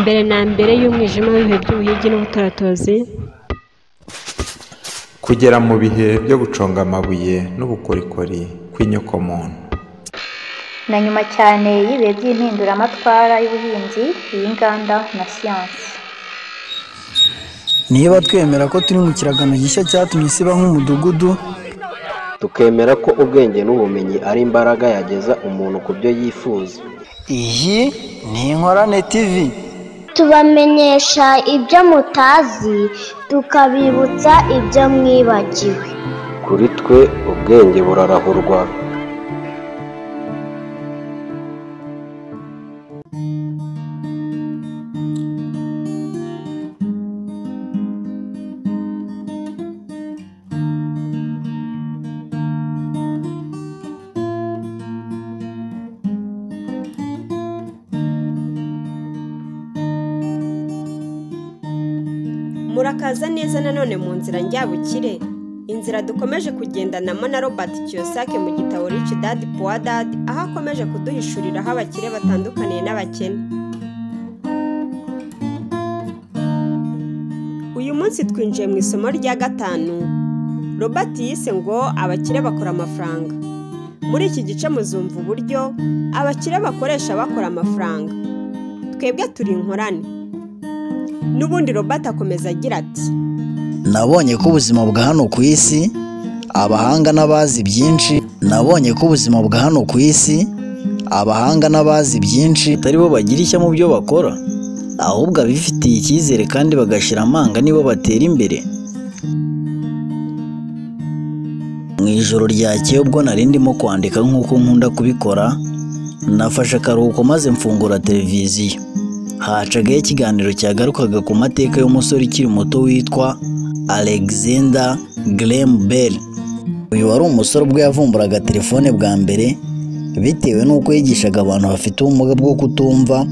mbere na mbere y'umwijima w'ibihe by'ubuhigi n'ubutaratozi kugera mu bihe byo guconga amabuye n'ubukorikori kw'inyokomuntu na nyuma cyane y'ibihe by'impinduramatwara y'ubuhinzi iy'inganda na siyansi niba twemera ko turi mu kiragano gishya cyatumye isi iba nk'umudugudu tukemera ko ubwenge n'ubumenyi ari imbaraga yageza umuntu ku byo yifuza iyi ni inkorane tivi tubamenyesha ibyo mutazi tukabibutsa ibyo mwibagiwe kuri twe ubwenge burarahurwa murakaza neza nanone mu nzira njyabukire inzira dukomeje kugendanamo na robert kiyosake mu gitabo rich dad poor dad aho akomeje kuduhishurira aho abakire batandukaniye n'abakene uyu munsi twinjiye mu isomo rya gatanu robert yise ngo abakire bakora amafaranga muri iki gice muzumva uburyo abakire bakoresha bakora amafaranga twebwe turi inkorane n'ubundi robert akomeza agira ati nabonye ko ubuzima bwa hano ku isi abahanga n'abazi byinshi nabonye ko ubuzima bwa hano ku isi abahanga n'abazi byinshi atari bo bagira ishya mu byo bakora ahubwo abifitiye icyizere kandi bagashyira amanga nibo batera imbere mu ijoro ryakeye ubwo nari ndimo kwandika nk'uko nkunda kubikora nafashe akaruhuko maze mfungura televiziyo hacagaho ikiganiro cyagarukaga ku mateka y'umusore ukiri muto witwa alexander graham bell uyu wari umusore ubwo yavumburaga telefone bwa mbere bitewe n'uko yigishaga abantu bafite ubumuga bwo kutumva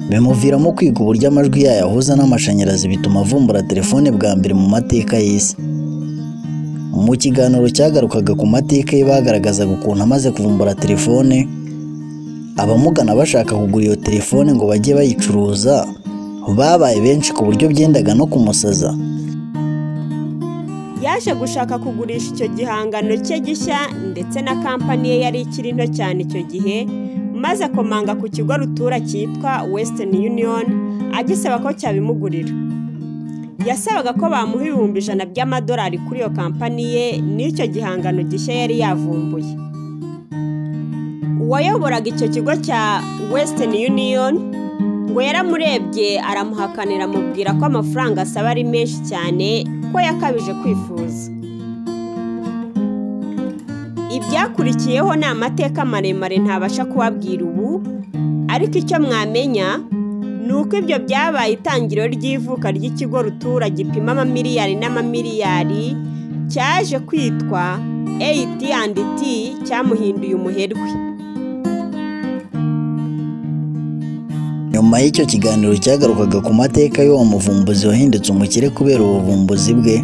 bimuviramo kwiga uburyo amajwi yayo ahuza n'amashanyarazi bituma avumbura telefone bwa mbere mu mateka y'isi mu kiganiro cyagarukaga ku mateka ye bagaragazaga ukuntu amaze kuvumbura telefone abamugana bashaka kugura iyo telefone ngo bajye bayicuruza babaye benshi ku buryo byendaga no kumusaza yaje gushaka kugurisha icyo gihangano cye gishya ndetse na kampani ye yari ikiri nto cyane icyo gihe maze akomanga ku kigo rutura cyitwa western union agisaba ko cyabimugurira yasabaga ko bamuha ibihumbi ijana by'amadolari kuri iyo kampani ye n'icyo gihangano gishya yari yavumbuye uwayoboraga icyo kigo cya western union ngo yaramurebye aramuhakanira amubwira ko amafaranga asaba ari menshi cyane ko yakabije kwifuza ibyakurikiyeho ni amateka maremare ntabasha kubabwira ubu ariko icyo mwamenya ni uko ibyo byabaye itangiriro ry'ivuka ry'ikigo rutura gipima amamiliyari n'amamiliyari cyaje kwitwa AT&T cyamuhinduye umuherwe nyuma y'icyo kiganiro cyagarukaga ku mateka y'uwo muvumbuzi wahindutse umukire kubera ubuvumbuzi bwe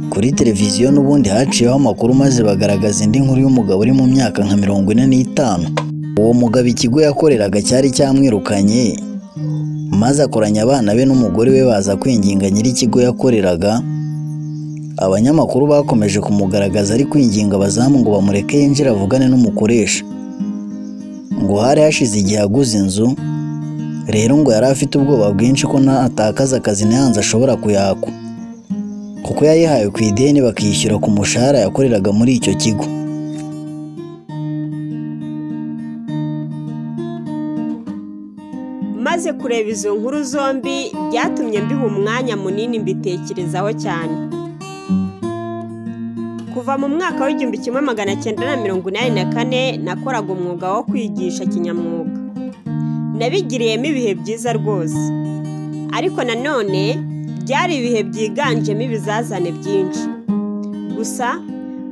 kuri televiziyo n'ubundi haciyeho amakuru maze bagaragaza indi nkuru y'umugabo uri mu myaka nka mirongo ine n'itanu uwo mugabo ikigo yakoreraga cyari cyamwirukanye maze akoranya abana be n'umugore we baza kwinginga nyir'ikigo yakoreraga abanyamakuru bakomeje kumugaragaza ari kwinginga abazamu ngo bamureke yinjire avugane n'umukoresha ngo hari hashize igihe aguze inzu rero ngo yari afite ubwoba bwinshi ko natakaza akazi ntiyanze ashobora kuyakwa kuko yayihawe ku ideni bakiyishyura ku mushahara yakoreraga muri icyo kigo maze kureba izo nkuru zombi byatumye mbiha umwanya munini mbitekerezaho cyane kuva mu mwaka w'igihumbi kimwe magana cyenda na mirongo inani na kane nakoraga umwuga wo kwigisha kinyamwuga nabigiriyemo ibihe byiza rwose ariko nanone byari ibihe byiganjemo ibizazane byinshi gusa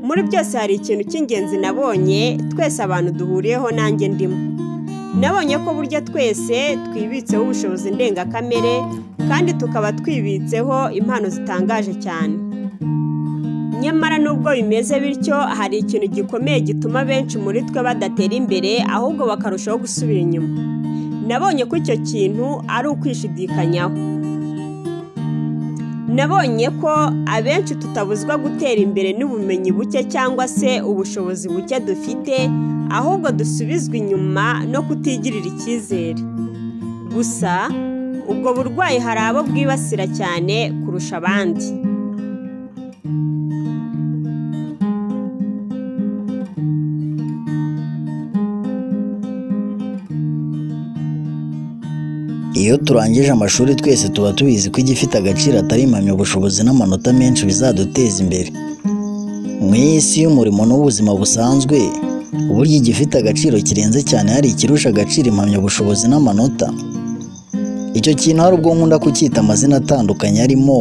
muri byose hari ikintu cy'ingenzi nabonye twese abantu duhuriyeho nanjye ndimo nabonye ko burya twese twibitseho ubushobozi ndengakamere kandi tukaba twibitseho impano zitangaje cyane nyamara nubwo bimeze bityo hari ikintu gikomeye gituma benshi muri twe badatera imbere ahubwo bakarushaho gusubira inyuma nabonye ko icyo kintu ari ukwishidikanyaho nabonye ko abenshi tutabuzwa gutera imbere n'ubumenyi buke cyangwa se ubushobozi buke dufite ahubwo dusubizwa inyuma no kutigirira icyizere gusa ubwo burwayi hari abo bwibasira cyane kurusha abandi Iyo turangije amashuri twese tuba tubizi ko igifite agaciro atari impamyabushobozi n'amanota menshi bizaduteza imbere. Mu isi y'umurimo n'ubuzima busanzwe, burya igifite agaciro kirenze cyane hari ikirusha agaciro impamyabushobozi n'amanota. Icyo kintu hari ubwo nkunda kucyita amazina atandukanye arimo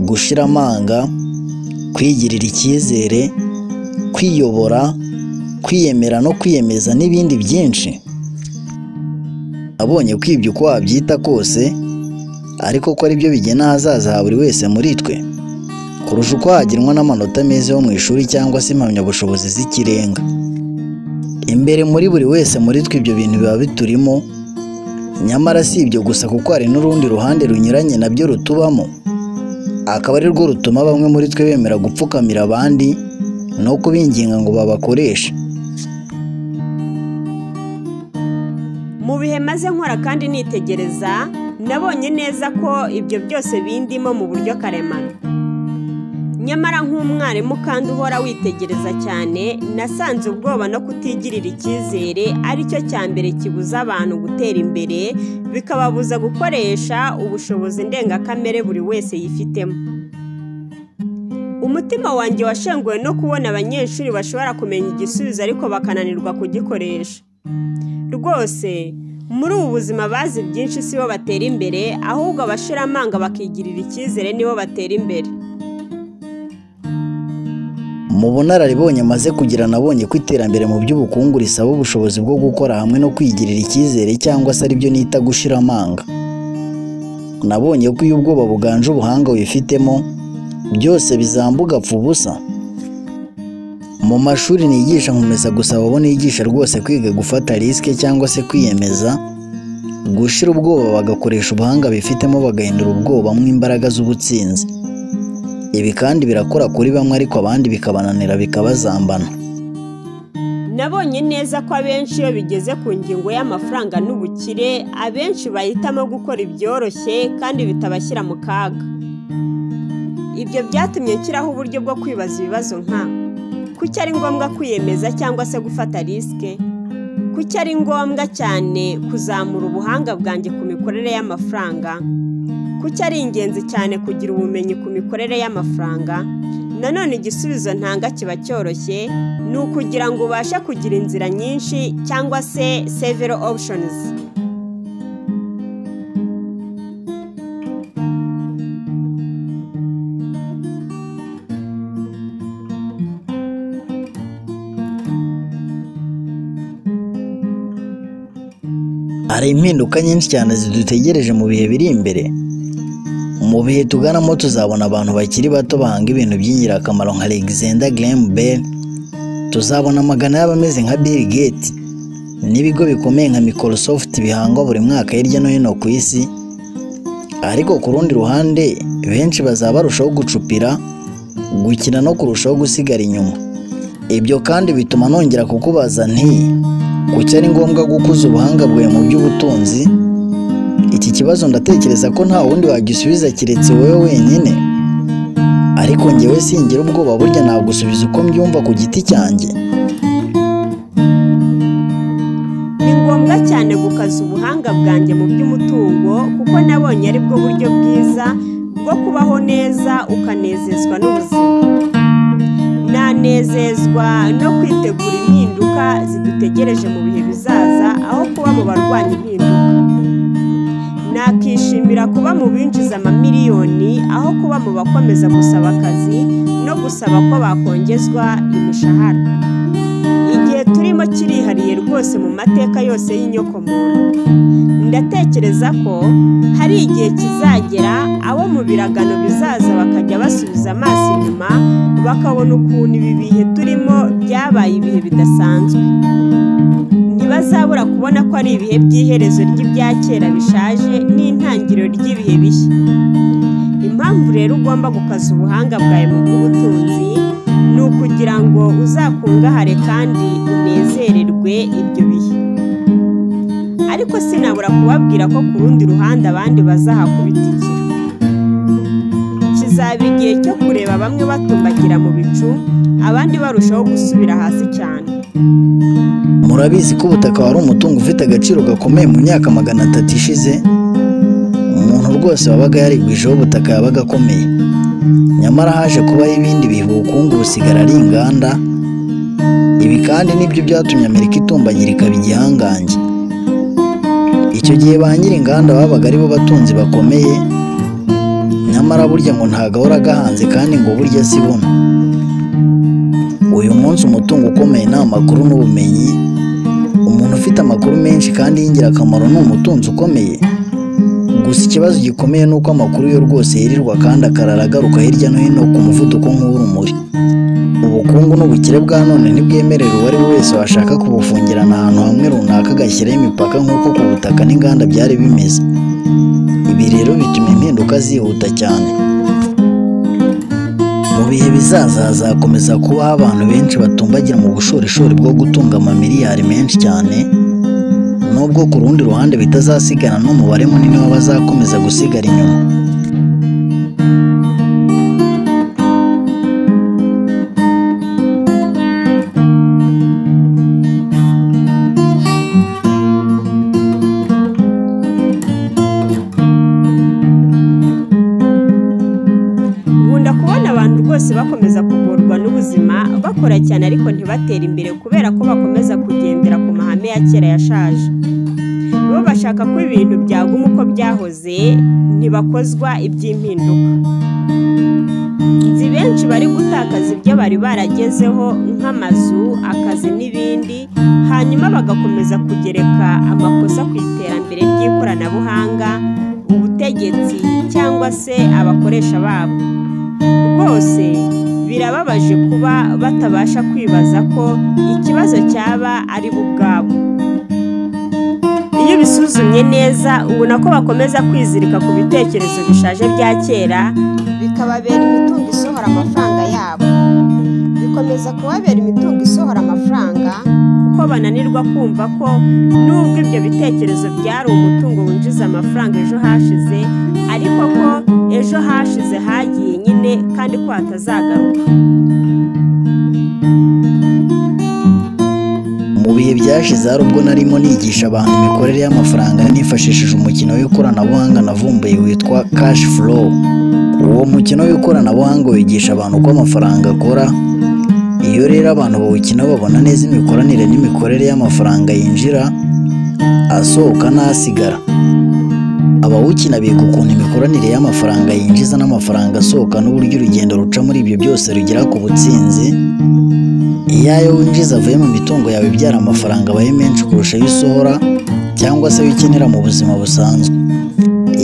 gushira amanga, kwigirira icyizere, kwiyobora, kwiyemera no kwiyemeza n'ibindi byinshi. abonye ko ibyo uko wabyita kose ariko ko ari byo bigena ahazaza ha buri wese muri twe kurusha uko hagenwa n'amanota meza yo mu ishuri cyangwa se impamyabushobozi z'ikirenga imbere muri buri wese muri twe ibyo bintu biba biturimo nyamara si ibyo gusa kuko hari n'urundi ruhande runyuranye nabyo rutubamo akaba ari rwo rutuma bamwe muri twe bemera gupfukamira abandi no kubinginga ngo babakoreshe mu bihe maze nkora kandi nitegereza nabonye neza ko ibyo byose bindimo mu buryo karemano nyamara nk'umwarimu kandi uhora witegereza cyane nasanze ubwoba no kutigirira icyizere ari cyo cya mbere kibuza abantu gutera imbere bikababuza gukoresha ubushobozi ndengakamere buri wese yifitemo umutima wanjye washenguwe no kubona abanyeshuri bashobora kumenya igisubizo ariko bakananirwa kugikoresha rwose muri ubu buzima bazi byinshi si bo batera imbere ahubwo abashiramanga bakigirira icyizere nibo batera imbere mu bunararibonye amaze kugira nabonye ko iterambere mu by'ubukungu risaba ubushobozi bwo gukora hamwe no kwigirira icyizere cyangwa se aribyo nita gushira amanga nabonye ko iyo ubwoba buganje ubuhanga wifitemo byose bizambuga apfa ubusa mu mashuri nigisha nkomeza gusaba abo nigisha rwose kwiga gufata risike cyangwa se kwiyemeza gushira ubwoba bagakoresha ubuhanga bifitemo bagahindura ubwoba mo imbaraga z'ubutsinzi ibi kandi birakora kuri bamwe ariko abandi bikabananira bikabazambana nabonye neza ko abenshi iyo bigeze ku ngingo y'amafaranga n'ubukire abenshi bahitamo gukora ibyoroshye kandi bitabashyira mu kaga ibyo byatumye nshyiraho uburyo bwo kwibaza ibibazo nka kuki ari ngombwa kwiyemeza cyangwa se gufata risike kuki ari ngombwa cyane kuzamura ubuhanga bwanjye ku mikorere y'amafaranga kuki ari ingenzi cyane kugira ubumenyi ku mikorere y'amafaranga nanone igisubizo ntanga kiba cyoroshye ni ukugira ngo ubashe kugira inzira nyinshi cyangwa se several options hari impinduka nyinshi cyane zidutegereje mu bihe biri imbere mu bihe tuganamo tuzabona abantu bakiri bato bahanga ibintu by'ingirakamaro nka alexander graham bell tuzabona amagana y'abameze nka bill gates n'ibigo bikomeye nka microsoft bihangwa buri mwaka hirya no hino ku isi ariko ku rundi ruhande benshi bazaba barushaho gucupira gukina no kurushaho gusigara inyuma ibyo kandi bituma nongera kukubaza nti kuki ari ngombwa gukuza ubuhanga bwawe mu by'ubutunzi iki kibazo ndatekereza ko nta wundi wagisubiza keretse wowe wenyine ariko njyewe singira ubwoba burya nagusubiza uko mbyumva ku giti cyanjye ni ngombwa cyane gukaza ubuhanga bwanjye mu by'umutungo kuko nabonye ari bwo buryo bwiza bwo kubaho neza ukanezezwa n'ubuzima nanezezwa no kwitegura impinduka zidutegereje mu bihe bizaza aho kuba mu barwanya impinduka nakishimira kuba mu binjiza amamiliyoni aho kuba mu bakomeza gusaba akazi no gusaba ko bakongezwa imishahara igihe turimo kirihariye rwose mu mateka yose y'inyokomuntu ndatekereza ko hari igihe kizagera abo mu biragano bizaza bakajya basubiza amaso inyuma bakabona ukuntu ibi bihe turimo byabaye ibihe bidasanzwe ntiba ntibazabura kubona ko ari ibihe by'iherezo ry'ibya kera bishaje n'intangiriro ry'ibihe bishya impamvu rero ugomba gukaza ubuhanga bwawe mu bw'ubutunzi ni ukugira ngo uzakungahare kandi unezererwe ibyo bihe ariko sinabura kubabwira ko ku rundi ruhande abandi bazahakubitikira kizaba igihe cyo kureba bamwe batumbagira mu bicu abandi barushaho gusubira hasi cyane murabizi ko ubutaka wari umutungo ufite agaciro gakomeye mu myaka magana atatu ishize umuntu rwose wabaga yarigwijeho ubutaka yabaga akomeye nyamara haje kubaho ibindi bihe ubukungu busigara ari inganda ibi kandi nibyo byatumye amerika itumbagirika ikaba igihangange icyo gihe ba nyir'inganda babaga ari bo batunzi bakomeye nyamara burya ngo ntabwo ahora agahanze kandi ngo burya si buno uyu munsi umutungo ukomeye ni amakuru n'ubumenyi umuntu ufite amakuru menshi kandi y'ingirakamaro ni umutunzi ukomeye gusa ikibazo gikomeye ni uko amakuru yo rwose yirirwa kandi akarara agaruka hirya no hino ku muvuduko nk'uw'urumuri ubukungu n'ubukire bwa none ntibwemerera uwo ari we wese washaka kubufungirana ahantu hamwe runaka agashyiraho imipaka nk'uko ku butaka n'inganda byari bimeze ibi rero bituma impinduka zihuta cyane mu bihe bizaza hazakomeza kubaho abantu benshi batumbagira mu bushorishori bwo gutunga amamiliyari menshi cyane nubwo ku rundi ruhande bitazasigana n'umubare munini w'abazakomeza gusigara inyuma nkunda kubona abantu rwose bakomeza kugorwa n'ubuzima bakora cyane ariko ntibatere imbere kubera ko bakomeza kugendera ku mahame ya kera yashaje bo bashaka ko ibintu byaguma uko byahoze ntibakozwa iby'impinduka nzi benshi bari gutakaza ibyo bari baragezeho nk'amazu akazi n'ibindi hanyuma bagakomeza kugereka amakosa ku iterambere ry'ikoranabuhanga ubutegetsi cyangwa se abakoresha babo rwose birababaje kuba batabasha kwibaza ko ikibazo cyaba ari bo ubwabo iyo bisuzumye neza ubona ko bakomeza kwizirika ku bitekerezo bishaje bya kera bikababera imitungo isohora amafaranga yabo bikomeza kubabera imitungo isohora amafaranga kuko bananirwa kumva ko nubwo ibyo bitekerezo byari umutungo winjiza amafaranga ejo hashize ariko ko ejo hashize hagiye nyine kandi ko hatazagaruka mu bihe byashize hari ubwo narimo nigisha abantu imikorere y'amafaranga nifashishije umukino w'ikoranabuhanga navumbuye witwa cash flow uwo mukino w'ikoranabuhanga wigisha abantu uko amafaranga akora iyo rero abantu bawukina babona neza imikoranire n'imikorere y'amafaranga yinjira asohoka n'asigara abawukina biga ukuntu imikoranire y'amafaranga yinjiza n'amafaranga asohoka n'uburyo urugendo ruca muri ibyo byose rugera ku butsinzi iyo ayo winjiza avuye mu mitungo yawe ibyara amafaranga abaye menshi kurusha ayo usohora cyangwa se ayo ukenera mu buzima busanzwe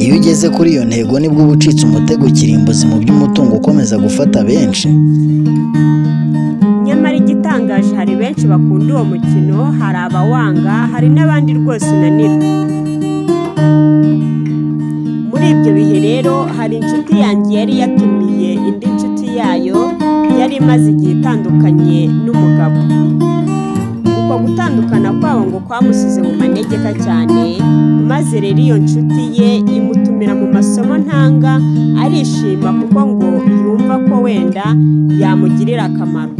iyo ugeze kuri iyo ntego nibwo uba ucitse umutego kirimbuzi mu by'umutungo ukomeza gufata benshi nyamara igitangaje hari benshi bakunda uwo mukino hari abawanga hari n'abandi rwose unanira muri ibyo bihe rero hari inshuti yanjye yari yatumiye indi nshuti yayo yari imaze igihe itandukanye n'umugabo uko gutandukana kwabo ngo kwamusize mu manegeka cyane maze rero iyo nshuti ye imutumira mu masomo ntanga arishima kuko ngo yumva ko wenda yamugirira akamaro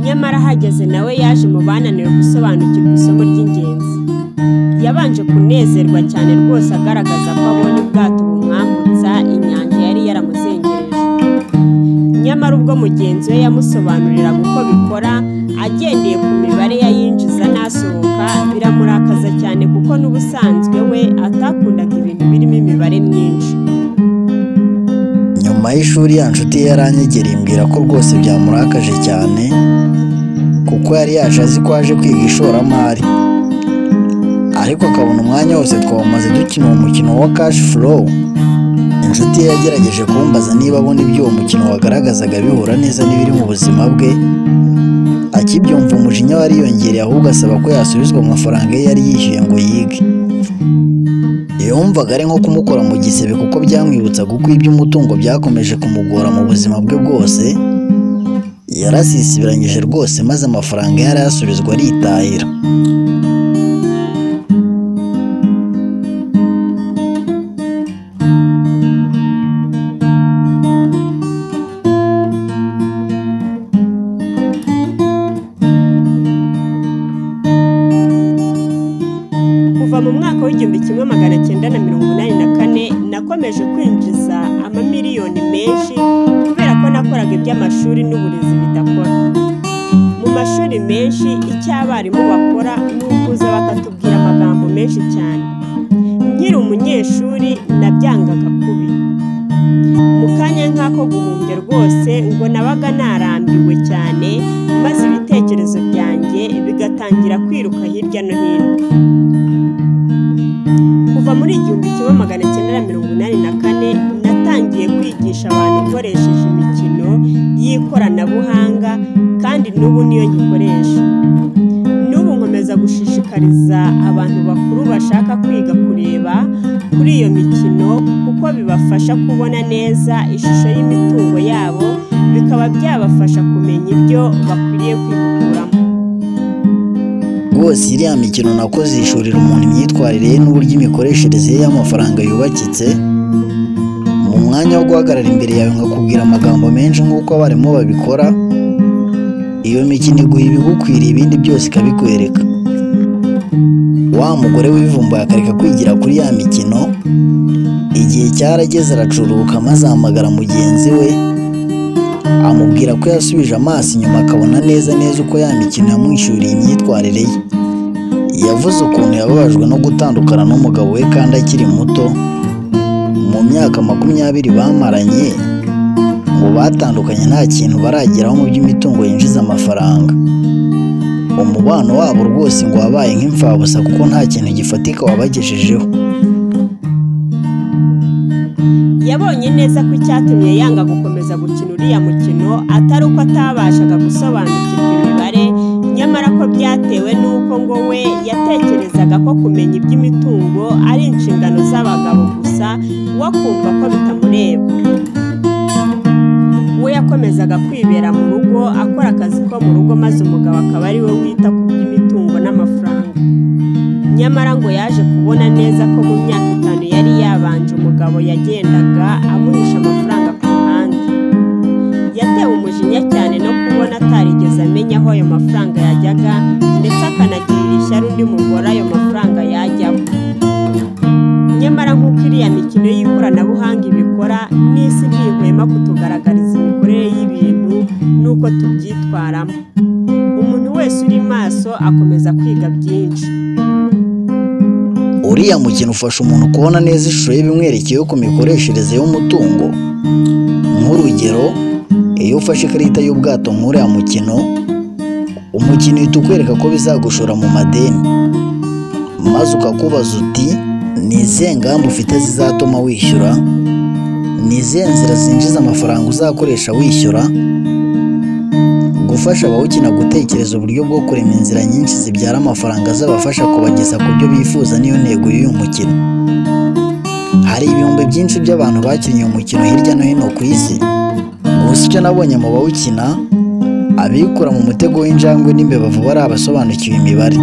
nyamara ahageze nawe yaje mu bananiwe gusobanukirwa isomo ry'ingenzi yabanje kunezerwa cyane rwose agaragaza ko abonye ubwato bumwambutsa inyanja yari yaramuzengereje nyamara ubwo mugenzi we yamusobanuriraga uko bikora agendeye ku mibare yayinjiza n'asohoka biramurakaza cyane kuko n'ubusanzwe we atakundaga ibintu birimo imibare myinshi nyuma y'ishuri ya nshuti ye yaranyegereye imbwira ko rwose byamurakaje cyane kuko yari yaje azi ko aje kwiga ishoramari ariko akabona umwanya wose twawumaze dukina uwo mukino wa cash flow inshuti ye yagerageje kumbaza niba abona ibyo uwo mukino wagaragazaga bihura neza n'ibiri mu buzima bwe akibyumva umujinya wariyongereye ahubwo asaba ko yasubizwa amafaranga ye yari yishyuye ngo yige yumvaga ari nko kumukora mu gisebe kuko byamwibutsaga uko iby'umutungo byakomeje kumugora mu buzima bwe bwose yarasisibiranyije rwose maze amafaranga yari asubizwa aritahira kuva mu mwaka w'igihumbi kimwe magana cyenda na mirongo inani na kane nakomeje kwinjiza amamiliyoni menshi kubera ko nakoraga iby'amashuri n'uburezi bidakora mu mashuri menshi icyo abarimu bakora ni ukuza bakatubwira amagambo menshi cyane nkiri umunyeshuri nabyangaga kubi mu kanya nk'ako guhumbya rwose ngo nabaga narambiwe cyane maze ibitekerezo byanjye bigatangira kwiruka hirya no hino kuva muri igihumbi kimwe magana cyenda na mirongo inani na kane natangiye kwigisha abantu nkoresheje imikino y'ikoranabuhanga kandi n'ubu niyo ngikoresha n'ubu nkomeza gushishikariza abantu bakuru bashaka kwiga kureba kuri iyo mikino kuko bibafasha kubona neza ishusho y'imitungo yabo bikaba byabafasha kumenya ibyo bakwiriye kwihuguramo rwose iriya mikino nakoze yishurira umuntu imyitwarire ye n'uburyo imikoreshereze ye y'amafaranga yubakitse mu mwanya wo guhagarara imbere yawe nkakubwira amagambo menshi nk'uko abarimu babikora iyo mikino iguha ibigukwiriye ibindi byose ikabikwereka wa mugore wivumbuye akareka kwigira kuri ya mikino igihe cyarageze aracuruka maze ahamagara mugenzi we amubwira ko yasubije amaso inyuma akabona neza neza uko ya mikino yamwishyuriye imyitwarire ye yavuze ukuntu yababajwe no gutandukana n'umugabo we kandi akiri muto mu myaka makumyabiri bamaranye ngo batandukanye nta kintu barageraho mu by'imitungo yinjiza amafaranga umubano wabo rwose ngo wabaye nk'imfabusa kuko nta kintu gifatika wabagejejeho yabonye neza ko icyatumye yanga gukomeza gukina uriya mukino atari uko atabashaga gusobanukirwa imibare nyamara ko byatewe n'uko ngo we yatekerezaga ko kumenya iby'imitungo ari inshingano z'abagabo gusa we akumva ko bitamureba we yakomezaga kwibera mu rugo akora akazi ko mu rugo maze umugabo akaba ari we wita ku by'imitungo n'amafaranga nyamara ngo yaje kubona neza ko mu myaka itanu yari yabanje umugabo yagendaga amuhisha amafaranga ku ruhande yatewe umujinya cyane no kubona atarigeze amenya aho ayo mafaranga yajyaga ndetse akanagirira ishyari undi mugore ayo mafaranga yajyamo nyamara nk'uko iriya mikino y'ikoranabuhanga ibikora n'isi ntihwema kutugaragariza imikorere y'ibintu n'uko tubyitwaramo umuntu wese uri maso akomeza kwiga byinshi uriya mukino ufasha umuntu kubona neza ishusho y'ibimwerekeyeho ku mikoreshereze y'umutungo nk'urugero iyo ufashe ikarita y'ubwato nk'uriya mukino umukino uhita ukwereka ko bizagushora mu madeni maze ukakubaza uti ni izihe ngamba ufite zizatuma wishyura ni izihe nzira zinjiza amafaranga uzakoresha wishyura gufasha abawukina gutekereza uburyo bwo kurema inzira nyinshi zibyara amafaranga azabafasha kubageza ku byo bifuza niyo ntego y'uyu mukino hari ibihumbi byinshi by'abantu bakinnye uyu mukino hirya no hino ku isi gusa icyo nabonye mu bawukina abikura mu mutego w'injangwe n'imbebavu bari abasobanukiwe imibare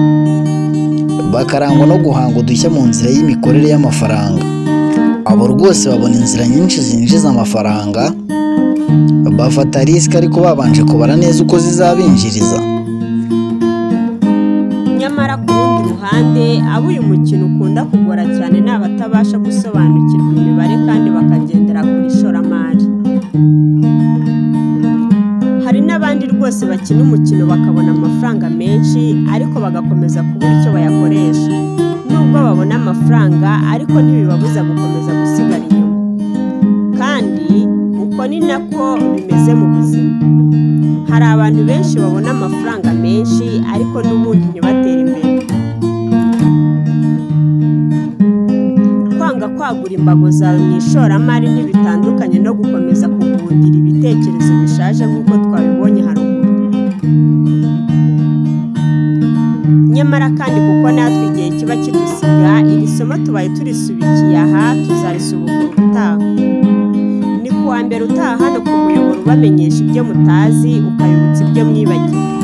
bakarangwa no guhanga udushya mu nzira y'imikorere y'amafaranga abo rwose babona inzira nyinshi zinjiza amafaranga bafata risike ariko babanje kubara neza uko zizabinjiriza nyamara ku rundi ruhande abo uyu mukino ukunda kugora cyane ni abatabasha gusobanukirwa imibare kandi bakagendera ku ishoramari hari n'abandi rwose bakina umukino bakabona amafaranga menshi ariko bagakomeza kubura icyo bayakoresha nubwo babona amafaranga ariko ntibibabuza gukomeza gusigara inyuma kandi uko ni nako bimeze mu buzima hari abantu benshi babona amafaranga menshi ariko n'ubundi ntibatere imbere kwanga kwagura imbago zawe mu ishoramari ntibitandukanye no gukomeza kugundira ibitekerezo bishaje nk'uko twabibonye haruguru nyamara kandi kuko natwe igihe kiba kidusiga iri somo tubaye turisubikiye aha tuzarisubukura utaha ni kuwa mbere utaha hano ku muyoboro ubamenyesha ibyo mutazi ukabibutsa ibyo mwibagiwe